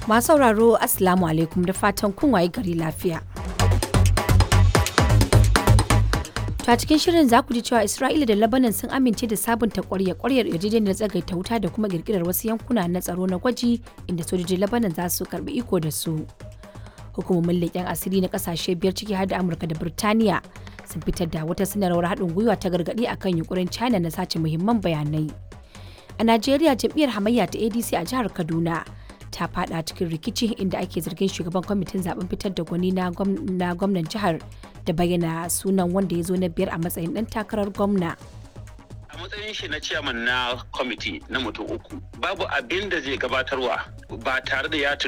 Masu sauraro Assalamu alaikum da fatan kun waye gari lafiya. Ta cikin shirin za ku ji cewa Isra'ila da Lebanon sun amince da sabunta kwarya kwaryar yarjejeniyar tsagaita wuta da kuma kirkirar wasu yankuna na tsaro na gwaji inda sojojin Lebanon za su karbi iko da su. Hukumomin leƙen asiri na ƙasashe biyar ciki har da Amurka da Birtaniya sun fitar da wata sanarwar haɗin gwiwa ta gargaɗi akan yunkurin China na sace muhimman bayanai. A Najeriya jam'iyyar hamayya ta ADC a jihar Kaduna ta fada cikin rikici inda ake zargin shugaban kwamitin zaben fitar da gwani na gwamnan jihar da bayyana sunan wanda ya zo na biyar a matsayin dan takarar gwamna. a matsayin shi na ciyaman na kwamiti na mutum uku babu abin da zai gabatarwa ba tare da ya